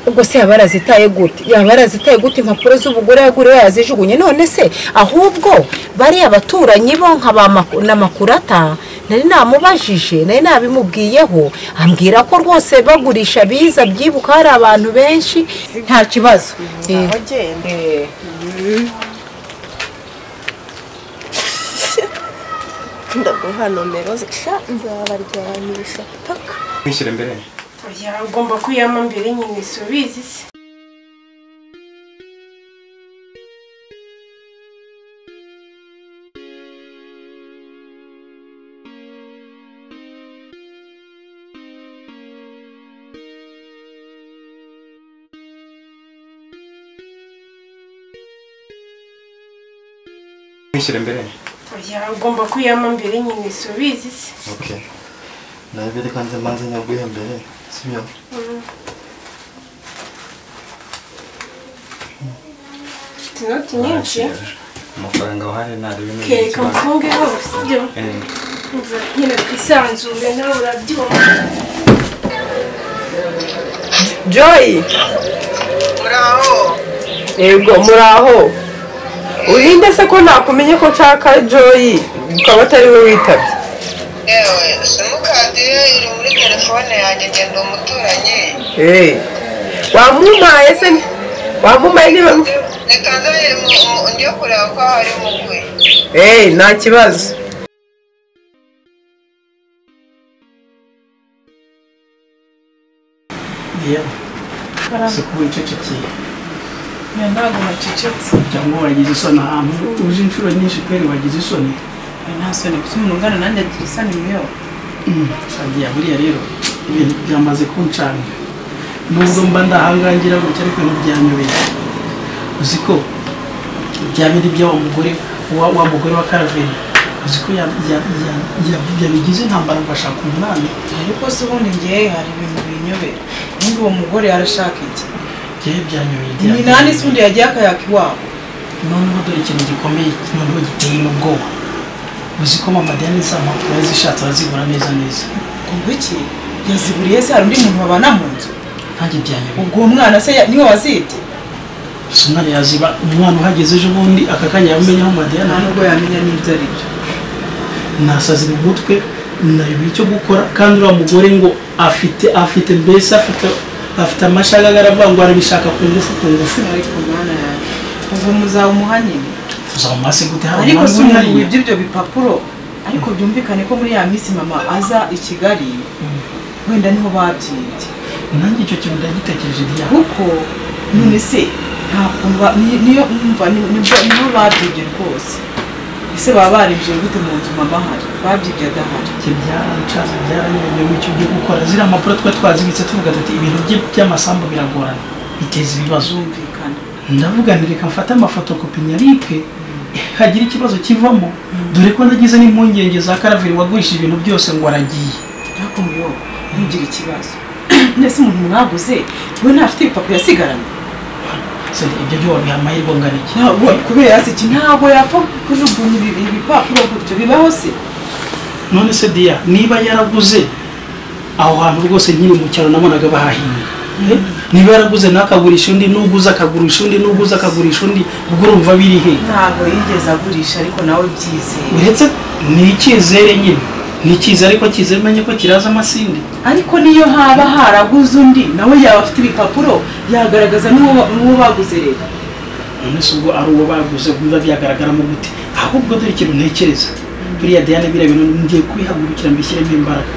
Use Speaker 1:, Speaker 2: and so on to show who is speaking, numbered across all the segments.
Speaker 1: ubwo se yaba yarazitaye gute yaba yarazitaye gute impapuro z'ubugore yaguriwe yazijugunye none se ahubwo bariya baturanyi bo nka ba Maku- na makurata nari namubajije nari nabimubwiyeho ambwira ko rwose bagurisha biza byibuka hari abantu benshi nta kibazo Eh,
Speaker 2: wagenda
Speaker 1: eh,
Speaker 2: ndaguha nomero zisha nzabaryanisha paka
Speaker 3: kwishyira imbere
Speaker 4: oya ugomba kuyama mbere nyine si ubizi se
Speaker 3: kwishyira imbere
Speaker 4: oya ugomba kuyama mbere nyine si ubizi se
Speaker 3: ok nawe mbere kandi amazi nyaguye mbere sibyo
Speaker 4: ufite inoti nyinshi
Speaker 3: amafaranga wahari nari bimwe
Speaker 4: kereka umufunge hose ibyo nyine twisanzure nawe urabyumva
Speaker 5: joy yego muraho urinde se ko nakumenye ko nshaka joy ukaba atari we witabye
Speaker 6: yewe simukadi ye iri muri telefone yanjye ngenda umuturanyi
Speaker 5: Eh, wamumaye se wamumaye niba
Speaker 6: reka nzanye njye kureba ko hari mugwi
Speaker 5: Eh, nta kibazo
Speaker 7: isuku wicecekeye
Speaker 8: ntabwo bacecetse
Speaker 7: cyangwa wagize isoni ahantu uje inshuro nyinshi kweri wagize isoni
Speaker 8: we nta soni gusa umuntu ungana nanjye agira isoni niyo
Speaker 7: sagiya buriya rero ibintu byamaze kuncanira nubwo mba ndahangangira gutya ariko ntibyanyobeye uzi ko bya bindi bya wa mugore wa wa mugore wa karaveri uzi ko ya- ya- ya- ya- yabigize intambara ngashaka umunani
Speaker 8: ariko se ubundi ngewe hari ibintu binyobera ubundi uwo mugore yarashaka iki
Speaker 7: byawe byanyobeye
Speaker 8: iminani se ubundi yagiye akayaka iwabo
Speaker 7: noneho dore ikintu gikomeye noneho giteye n'ubwoba uzi ko mama diane za mpapuro yazishatse arazibura neza neza
Speaker 8: ubwo iki yaziburiye se hari undi muntu babana mu nzu
Speaker 7: ntajye byanyobeye
Speaker 8: ubwo uwo mwana se ya- niwe wazibye
Speaker 7: gusa umwana yaziba umwana uhageze ejo bundi aka kanya yamenye aho madiyana
Speaker 8: nta
Speaker 7: ari
Speaker 8: nubwo yamenya n'ibyo ari byo
Speaker 7: nasaze mu mutwe nayobye icyo gukora kandi uriya mugore ngo afite afite mbese afite afite amashagaga aravuga ngo arabishaka ku ngufu ku ngufu
Speaker 8: ariko mwana yanjye ubwo muzaba umuhanyine
Speaker 7: tuzamase gute hari
Speaker 8: ariko si
Speaker 7: umwanya
Speaker 8: umuntu
Speaker 7: uhari?
Speaker 8: wibye ibyo bipapuro ariko byumvikane ko muri ya minsi mama aza i kigali wenda niho babyibye
Speaker 7: nanjye icyo kintu ndagitekereje diya
Speaker 8: kuko none se nta kuntu ba- ni- niyo umva ni- nibwo niho babyibye rwose ese baba baribye gute mu nzu mama ahari babyibye adahari
Speaker 7: ibyo byarancaza byaranyuranye mu cyo byo gukora ziriya mpapuro twari twazibitse tuvuga ati ibintu bye by'amasambu biragorana biteza ibibazo
Speaker 8: byumvikane
Speaker 7: ndavuga nti reka mfate amafotokopi nyabike hagira ikibazo kivamo dore ko nagize n'impungenge za karaveri wagurishije ibintu byose ngo aragiye
Speaker 8: ariko muyo ntugire ikibazo nese umuntu mwaguze we ntafite ibipapuro yasigaranye
Speaker 7: Se, ibyo byo wabiha amahirwe angana iki
Speaker 8: ntabwo kubera se iki ntabwo yapfa kujugunya ibi- ibipapuro gutyo bibaho se
Speaker 7: none se diya niba yaraguze aho hantu rwose nkiri mu cyaro nabonaga bahahinga niba yaraguze nakagurisha undi n'uguze akagurisha undi n'uguze akagurisha undi ubwo urumva biri hehe
Speaker 8: ntabwo yigeze agurisha ariko nawe byizeye
Speaker 7: uretse ni icyizere nyine ni icyizere ariko cyizere umenye ko kiraza amasinde
Speaker 8: ariko niyo haba haraguze undi nawe yaba afite ibipapuro yagaragaza n'uwo n'uwo baguze rero
Speaker 7: none se ubwo ari uwo baguze biba byagaragaramo gute ahubwo dore ikintu ntekereza buriya diane biriya bintu ngiye kubihagurukira mbishyiremo imbaraga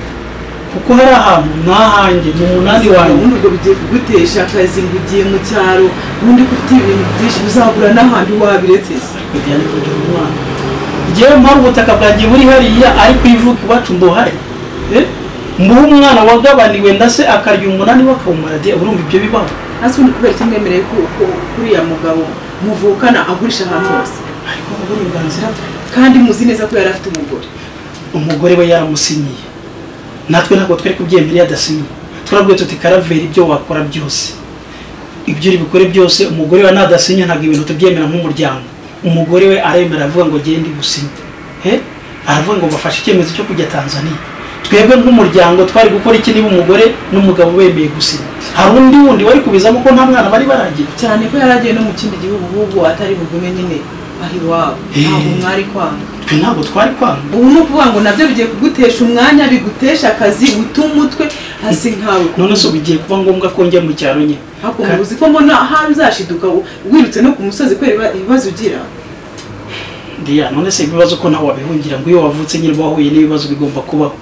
Speaker 7: kuko hari ahantu ni ahanjye ni umunani wanjye
Speaker 8: ubundi ubwo bigiye kugutesha akazi ngo ugiye mu cyaro ubundi ko ufite ibintu byinshi uzagura n'ahandi wabiretse se
Speaker 7: diane kugira umwana ngewe mpamvu ubutaka bwanjye buri hariya ariko ivuka iwacu mbuhari Eh? mbuhe umwana wagabaniwe ndase akarya umunani we akawumara de urumva ibyo bibaho
Speaker 8: hasi ubundi kubera iki mwemereye ko ko uriya mugabo muvukana agurisha ahantu hose
Speaker 7: ariko uburenganzira bwe
Speaker 8: kandi muzi neza ko yari afite umugore
Speaker 7: umugore we yaramusinyiye natwe ntabwo twari kubyemerera adasinye turabwiye tuti karaveri ibyo wakora byose ibyo uri bukore byose umugore we nadasinye ntabwo ibintu tubyemera nk'umuryango umugore we aremera aravuga ngo genda ibusinye he aravuga ngo bafashe icyemezo cyo kujya tanzania twebwe nk'umuryango twari gukora iki niba umugore n'umugabo bemeye gusinya hari undi wundi wari kubizamo ko nta mwana bari baragira
Speaker 8: cyane ko yari agiye no mu kindi gihugu ahubwo atari bugume nyine aho iwabo ntabwo mwari kwanga
Speaker 7: twe ntabwo twari kwanga
Speaker 8: ubu ni ukuvuga ngo nabyo bigiye kugutesha umwanya bigutesha akazi guta umutwe hasi nkawe
Speaker 7: none se ubu bigiye kuba ngombwa ko njya mu cyaro nyine
Speaker 8: hakunguza uzi ko mbona aho bizashiduka wirutse no ku musozi kubera ibibazo ugira
Speaker 7: Diya, none se ibibazo ko nawe wabihungira ngo iyo wavutse nyine uba wahuye n'ibibazo bigomba kubaho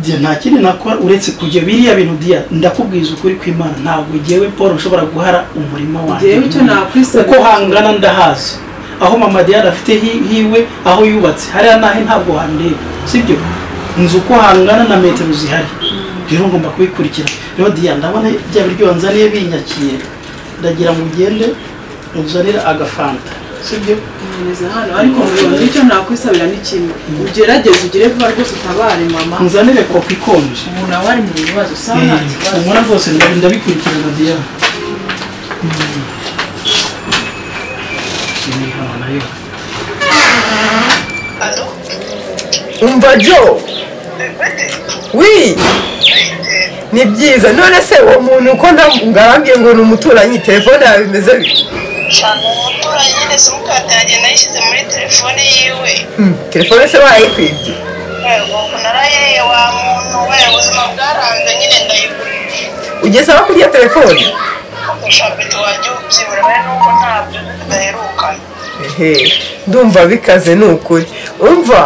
Speaker 7: Diya, nta kindi nakora uretse kujya biriya bintu diya ndakubwiza ukuri kw'imana ntabwo jyewe paul nshobora guhara umurima wanjye
Speaker 8: Jewe icyo nakwisabira-
Speaker 7: uko hangana ndahazi aho mama diya afite hi- hiwe aho yubatse hariya nahe ntabwo handeba sibyo inzu uko hangana na metero zihari rero ngomba kubikurikira rero diya ndabona bya biryo wanzaniye binyakira ndagira ngo ugende uzanire agafanta sibyo
Speaker 8: nkomeza hano ariko muyobozi icyo nakwisabira ni kimwe ugerageze ugire vuba rwose utabare mama
Speaker 7: nzanire kopi ikonje
Speaker 8: ubu nawe ari mu bibazo usa nta kibazo
Speaker 7: ubona rwose ndabi- ndabikurikirana diya Iyi hano nayo.
Speaker 6: Alo?
Speaker 5: umva jo wi ni byiza none se uwo muntu uko nda- ngambye ngo ni umuturanyi telefone yawe imeze bite?
Speaker 6: Shaka umuturanyi nyine simukadi yanjye nayishyize muri telefone yiwe.
Speaker 5: Hmm, telefone se wayikwibye
Speaker 6: Yego, naraye wa muntu we ubuzima bwaranze nyine ndayigurisha.
Speaker 5: ugeze aho kurya telefone
Speaker 6: Ushaka wajya ubyibura bene nuko ntabyo tudaherukana.
Speaker 5: ehe ndumva bikaze ni ukuri umva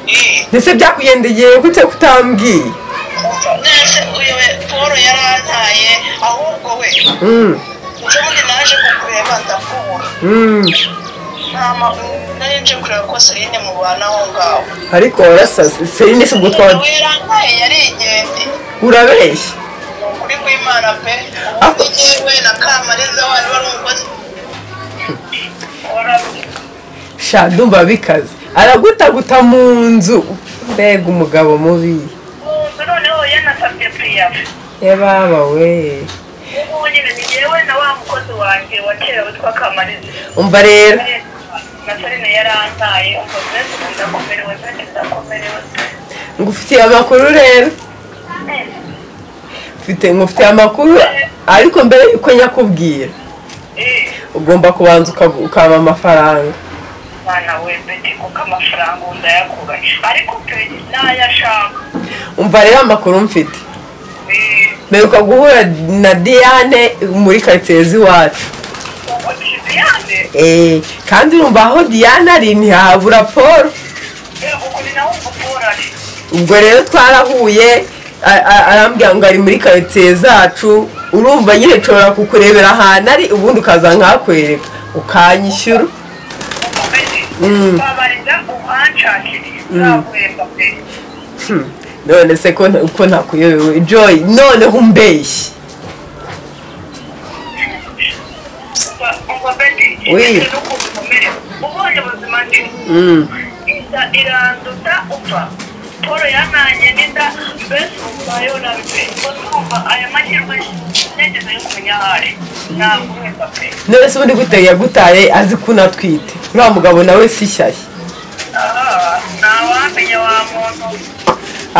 Speaker 6: Eh,
Speaker 5: ndetse byakugendegeye gute kutambwiye
Speaker 6: Nese uyu we Paul yarantaye ahubwo we
Speaker 5: Hmm,
Speaker 6: ubundi naje kukureba ndakubura.
Speaker 5: hmm.
Speaker 6: Nta ma- nari nje kureba ko Celine mubana aho ngaho.
Speaker 5: ariko warasaze serine si ubwo
Speaker 6: Umuntu
Speaker 5: twaba
Speaker 6: yarantaye yari ingenzi.
Speaker 5: urabeshya
Speaker 6: Ukuri kw'Imana pe.
Speaker 5: Ah.
Speaker 6: Ubundi yewe na Kamariza wari wari umukozi. Warabuze.
Speaker 5: sha ndumva bikaze aragutaguta mu nzu mbega umugabo mubi
Speaker 6: Ubu noneho yanasabye priyafu
Speaker 5: yababa we
Speaker 6: ubu nyine ni njyewe na wa mukozi wanjye wa kera witwa kamariza
Speaker 5: umva rero
Speaker 6: na sarine yarantaye umva mbese ubu ndakomerewe mbese ndakomerewe
Speaker 5: ngufitiye amakuru rero mfite ngufitiye amakuru ariko mbere yuko nyakubwira
Speaker 6: Eh,
Speaker 5: ugomba kubanza ukagu- ukaba amafaranga
Speaker 6: mwana we beti kuko amafaranga ubu ndayakura ariko pe nayashaka
Speaker 5: umva rero amakuru mfite
Speaker 6: Eh,
Speaker 5: mperuka guhura na diane muri karitsiye z'iwacu
Speaker 6: ubu kiziyane
Speaker 5: Eh, kandi urumva aho diane ari ntihabura paul
Speaker 6: yego kuri nawe umupora ari
Speaker 5: ubwo rero twarahuye a- a- arambwira ngo ari muri karitsiye zacu urumva nyine nshobora kukurebera ahantu ari ubundi ukaza nkakwereka ukanyishyura
Speaker 6: ubu beti
Speaker 5: Mm.
Speaker 6: babariza uhanshakire nzaguhemba pe
Speaker 5: Hmm, none se ko nta- ko ntakuyobewe joy noneho umbeshyi
Speaker 6: Umva- umva beti
Speaker 5: Oui.
Speaker 6: beti n'ukuntu umerewe ubonye ubuzima ndimo
Speaker 5: Hmm,
Speaker 6: inda iranduta upfa paul yananye n'inda mbese ubu nayo nabipe ndumva aya mahirwe nigeze yo kumenya aho ari ntabwo wenda pe
Speaker 5: none se ubundi gute yagutaye azi ko unatwite uriya mugabo nawe si shyashya
Speaker 6: aha ntawamenya wa muntu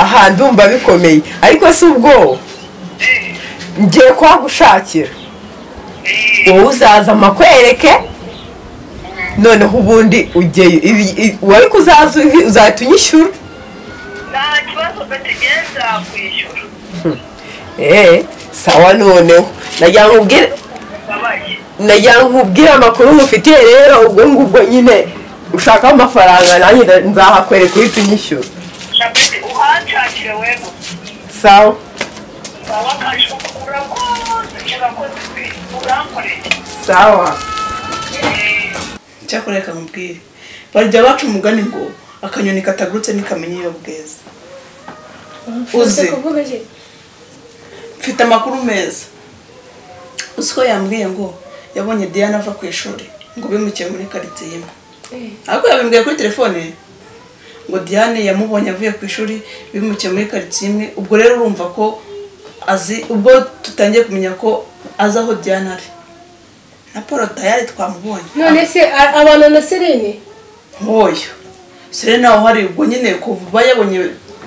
Speaker 5: aha ndumva bikomeye ariko si ubwoba
Speaker 6: Eh,
Speaker 5: ngiye kuhagushakira
Speaker 6: eh,
Speaker 5: wowe uzaza amakwereke noneho ubundi ujyeyo Ibi- i- wari kuzaza uzi- uzahita unyishyura
Speaker 6: nta kibazo bategenza kwishyura
Speaker 5: eee sawa noneho nagira ngo ubwire
Speaker 6: babaye
Speaker 5: nagira ngo ubwire amakuru mufitiye rero ubwo ngubwo nyine ushaka amafaranga nanjye nda- nzahakwereka uhita unyishyura
Speaker 6: shabeti uhanshakire wego
Speaker 5: sawa
Speaker 6: wawe akaje urakoze urakoze pe urankoreye
Speaker 5: sawa
Speaker 6: Eh,
Speaker 2: icyakora reka nkubwire barya baca umugani ngo akanyoni katagurutse ntikamenya iyo bweze uze
Speaker 4: kuvuga iki
Speaker 2: mfite amakuru meza uzi ko yambwiye ngo yabonye diana ava ku ishuri ngo bimukiye muri karitsiye imwe ariko yabimbwiye kuri telefone ngo diane yamubonye avuye ku ishuri bimukiye muri karitsiye imwe ubwo rero urumva ko azi ubwo tutangiye kumenya ko azi aho diane ari na paul tayari twamubonye
Speaker 4: none se a- abana na serene
Speaker 2: nkoyo serena nawe uhari ubwo nyine kuva yabonye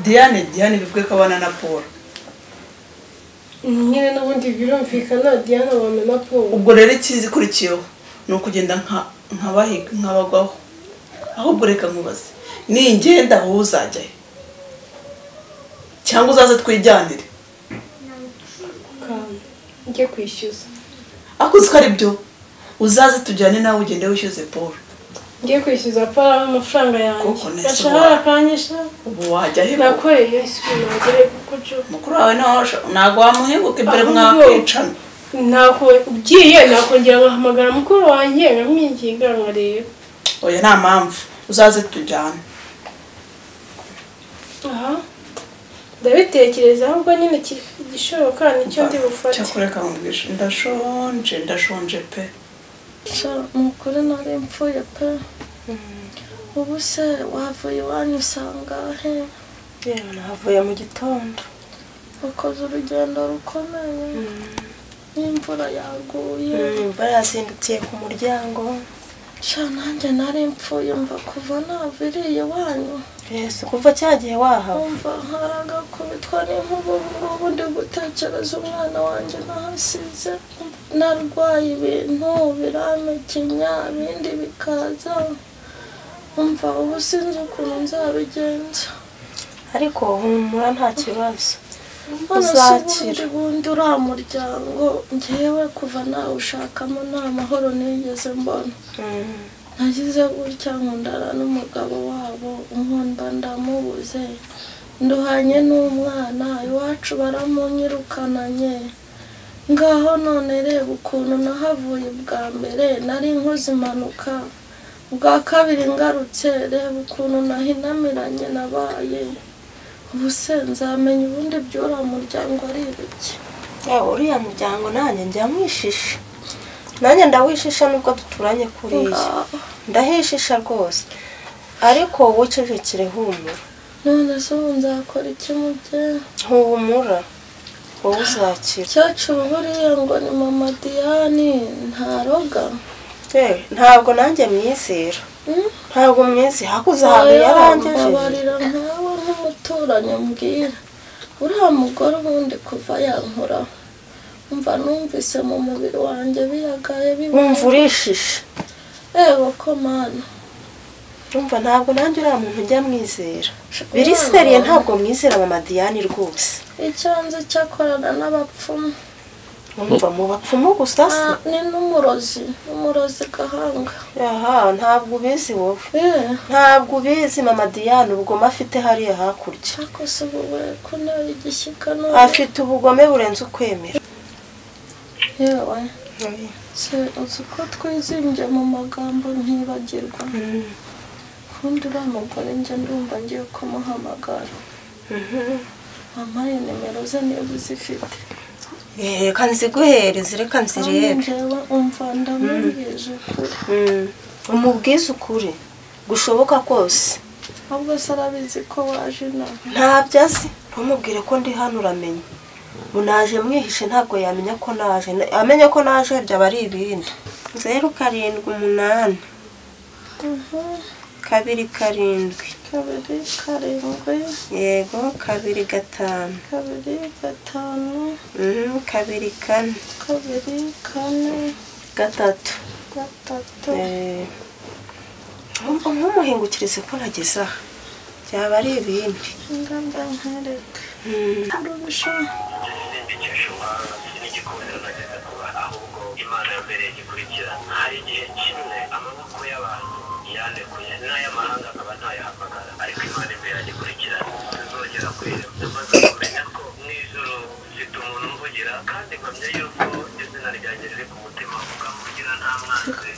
Speaker 8: diane diane bivuge ko abana na paul
Speaker 4: nyine n'ubundi birumvikana diana wamena paul
Speaker 8: ubwo rero ikizikurikiyeho ni ukugenda nka- nkabahiga nkabagwaho ahubwo reka nkubaze ningenda wowe uzajyayo cyangwa uzaze twijyanire
Speaker 4: kanda njye kwishyuza
Speaker 8: ako uzi ko ari byo uzaze tujyane nawe ugende wishyuze paul
Speaker 4: njye kwishyuza paul amafaranga yanjye
Speaker 8: Kuko nahise
Speaker 4: bashahara
Speaker 8: ubaha.
Speaker 4: akanyisha
Speaker 8: ubu wajya he koko?
Speaker 4: nakoreye isuku nagere kuko jo
Speaker 8: mukuru wawe ntawe- ntabwo wamuhebuka imbere
Speaker 4: Ahubwo.
Speaker 8: mwakicana
Speaker 4: ntako ugiye nakongera nkahamagara mukuru wanjye nkamwinginga nkareba
Speaker 8: oya nta mpamvu uzaze tujyane
Speaker 4: aha ndabitekereza ahubwo nyine iki- igishoboka nicyo ndi bufate
Speaker 8: cyakora reka nkubwije ndashonje ndashonje pe
Speaker 6: umugore nari mvuye pe ubu se wavuye iwanyu usangahe
Speaker 4: yewe nahavuye mu gitondo
Speaker 6: wakoze urugendo rukomeye n'imvura yaguye
Speaker 4: imvura yazindukiye ku muryango
Speaker 6: sha nanjye nari mvuye mva kuva naviriye iwanyu
Speaker 4: yesu kuva cya gihe wahaba
Speaker 6: umva haragakubitwa n'inkuba ubu ngubu ndi gutekereza umwana wanjye nahasize narwaye ibintu biramekenya ibindi bikaza umva ubu sinzi ukuntu nzabigenza
Speaker 4: ariko humura nta kibazo
Speaker 6: uzakira
Speaker 4: Uzakira.
Speaker 6: ubundi uriya muryango ngewe kuva nawushakamo nta mahoro nigeze mbona nagize gutya nkundana n'umugabo wabo nkunda ndamubuze nduhanye n'umwana iwacu baramunyirukanye ngaho none reba ukuntu nahavuye ubwa mbere nari nkoze impanuka ubwa kabiri ngarutse reba ukuntu nahinamiranye nabaye ubu se nzamenya ubundi by'uriya muryango ari ibiki
Speaker 9: Yawe uriya muryango nanjye njya mwishisha nanjye ndawishisha nubwo duturanye kuriya
Speaker 6: Ngaho.
Speaker 9: ndahishisha rwose ariko wowe ucecekere humura
Speaker 6: none se ubu nzakora iki mubyeyi
Speaker 9: ntuhumura wowe uzakira
Speaker 6: cyacu buriya ngo ni mama diyani ntaroga
Speaker 9: yewe ntabwo nanjye mwizera
Speaker 6: Mm?
Speaker 9: ntabwo mwizera hakuze ahantu yarangije
Speaker 6: abarira nkawe nk'umuturanyi mbwira uriya mugore ubundi kuva yankura umva numvise mu mubiri wanjye biyagaye
Speaker 9: wumva
Speaker 6: bibaye
Speaker 9: urishisha
Speaker 6: ewe ko mana
Speaker 9: wumva ntabwo nanjye uriya muntu njya mwizera biri
Speaker 6: Uriya
Speaker 9: seriye
Speaker 6: muntu
Speaker 9: ntabwo mwizera mama Diane rwose
Speaker 6: icyo nzi cyo akorana n'abapfumu
Speaker 9: wumva mu bapfumu gusa se
Speaker 6: Ah, ni n'umurozi n'umurozi gahanga
Speaker 9: aha ntabwo ubizi wowe
Speaker 6: yewe
Speaker 9: ntabwo ubizi mama Diane ubugome afite hariya hakurya
Speaker 6: cyakoze ubu ko nawe igishyika
Speaker 9: afite ubugome burenze ukwemera
Speaker 6: yewe se uzi ko twizimbye mu magambo ntibagirwa ubundi uriya mugore njya ndumva ngiye kumuhamagara wampaye nimero ze niba uzifite
Speaker 9: reka nziguhereze reka
Speaker 6: kandi
Speaker 9: nzirebe
Speaker 6: njyewe umva ndamubwije kure
Speaker 9: Mm. umubwize ukuri gushoboka kose
Speaker 6: ahubwo se arabizi ko waje inaha
Speaker 9: ntabyo azi ntumubwire ko ndi hano uramenya munaje mwihishe ntabwo yamenya ko naje Na- amenya ko naje byaba ari ibindi zeru karindwi umunani kabiri karindwi
Speaker 6: kabiri karindwi
Speaker 9: yego kabiri gatanu
Speaker 6: kabiri gatanu
Speaker 9: Mhm, kabiri kane
Speaker 6: kabiri kane
Speaker 9: gatatu
Speaker 6: gatatu
Speaker 9: Eh, nkumva nk'umuhingukirize ko nageze aha byaba ari ibindi
Speaker 6: ingamba nkereke
Speaker 9: Mm.
Speaker 6: urusha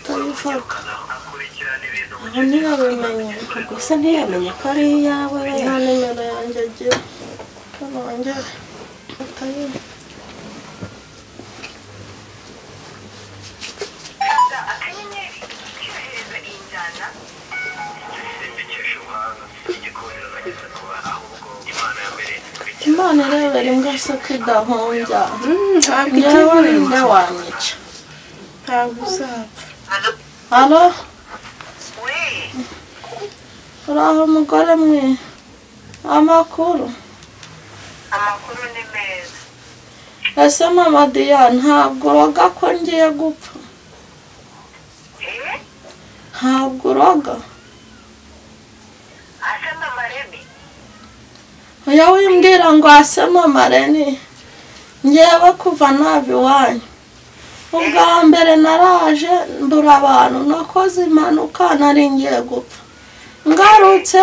Speaker 9: Tayivuga. Aha ntiyabimenya gusa ntiyamenya ko ari iyawe
Speaker 6: nta nimero yanjye agira hano wongere utayizi imana irebera imbwa se ko idahombya
Speaker 9: ntabwo
Speaker 6: njyewe ninde wanyica
Speaker 9: ntabwo uzapfa
Speaker 6: halo uraho mugore mwe
Speaker 9: amakuru
Speaker 6: amakuru ni meza
Speaker 9: ese mama diya ntabwo uroga ko ngiye gupfa ntabwo uroga
Speaker 6: asa mama rebi
Speaker 9: iyo wimbwira ngo ase mama reni ngewe kuva nava iwanyu ubwa mbere naraje mbura abantu nakoze impanuka nari ngiye gupfa ngarutse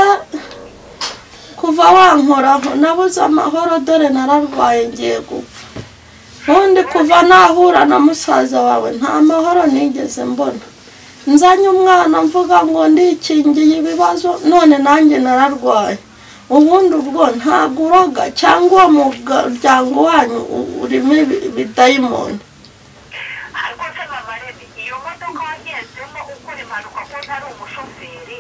Speaker 9: kuva wankoraho nabuze amahoro dore nararwaye ngiye gupfa ubundi kuva nahura na musaza wawe nta mahoro nigeze mbona nzanye umwana mvuga ngo ndikingiye ibibazo none nanjye nararwaye ubundi ubwo ntabwo uroga cyangwa uwo muryango wanyu urimo ibi- ibidayimoni
Speaker 6: ariko se mama rebi iyo modoka wagendemo ukora impanuka ko utari umushoferi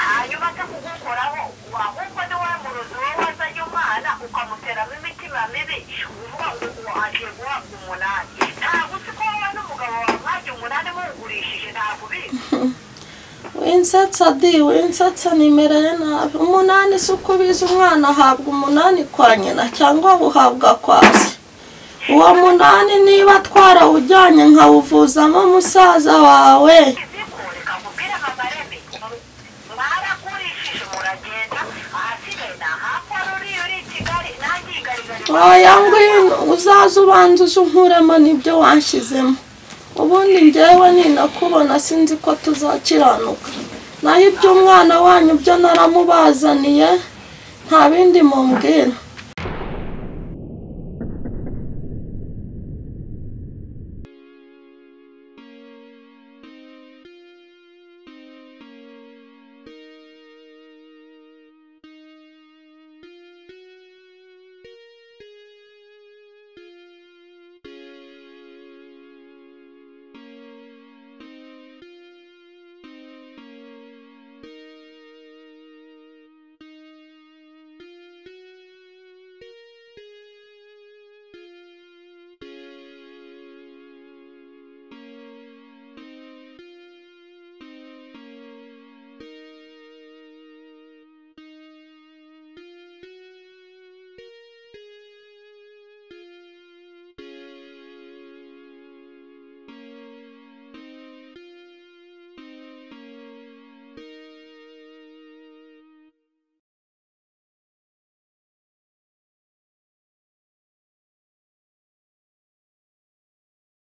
Speaker 6: hanyuma se kugukoraho wahubwo ni wa murozi wowe wazanye umwana ukamuteramo imitima mibi uvuga ngo uwo agiye guhabwa umunani ntabwo uzi ko wowe n'umugabo wawe mwajya umunani muwugurishije ntabwo ubizi
Speaker 9: winsetsa di winsetsa nimereye nabi umunani si uko ubizi umwana ahabwa umunani kwa nyina cyangwa buhabwa kwa se uwo munani niba twarawujyanye nkawuvuzamo musaza wawe oya ngwino uzaze ubanza uze unkuremo nibyo wanshyizemo ubundi njyewe ninakubona sinzi ko tuzakiranuka naho iby'umwana wanyu byo naramubazaniye nta bindi mumbwira